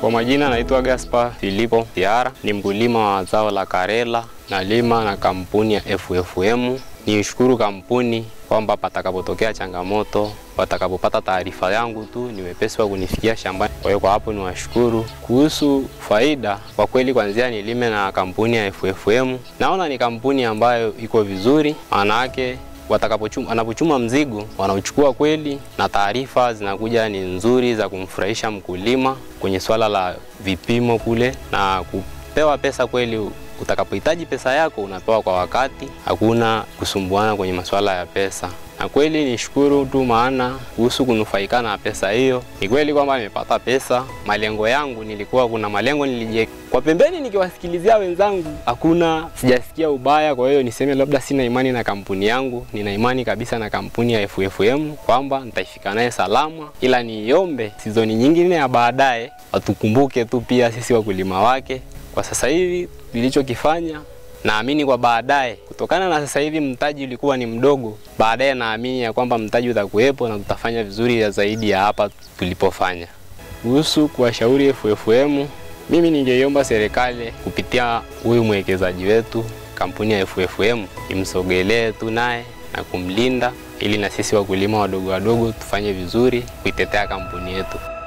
Kwa majina naitwa Gaspar Filipo Tiara, ni mkulima wa zao la karela, nalima na kampuni ya FFM. Nishukuru kampuni kwamba patakapotokea changamoto, watakapopata taarifa yangu tu ni wepesi wa kunifikia shambani. Kwa hiyo kwa hapo niwashukuru. Kuhusu faida, kwa kweli kwanzia nilime na kampuni ya FFM, naona ni kampuni ambayo iko vizuri, maana yake watakapochuma wanapochuma mzigo wanauchukua kweli, na taarifa zinakuja ni nzuri za kumfurahisha mkulima kwenye swala la vipimo kule na kupewa pesa kweli. Utakapohitaji pesa yako unapewa kwa wakati, hakuna kusumbuana kwenye masuala ya pesa. Na kweli nishukuru tu, maana kuhusu kunufaika na pesa hiyo, ni kweli kwamba nimepata pesa. Malengo yangu nilikuwa, kuna malengo nilijiweka kwa pembeni, nikiwasikilizia wenzangu, hakuna sijasikia ubaya. Kwa hiyo niseme labda sina imani na kampuni yangu, nina imani kabisa na kampuni ya FFM kwamba nitaifika naye salama, ila niombe sizoni nyingine ya baadaye watukumbuke tu pia sisi wakulima wake. Kwa sasa hivi nilichokifanya naamini kwa baadaye, kutokana na sasa hivi mtaji ulikuwa ni mdogo, baadaye naamini ya kwamba mtaji utakuwepo na tutafanya vizuri ya zaidi ya hapa tulipofanya. Kuhusu kuwashauri FFM, mimi ningeiomba serikali kupitia huyu mwekezaji wetu kampuni ya FFM imsogelee tu naye na kumlinda, ili na sisi wakulima wadogo wadogo tufanye vizuri kuitetea kampuni yetu.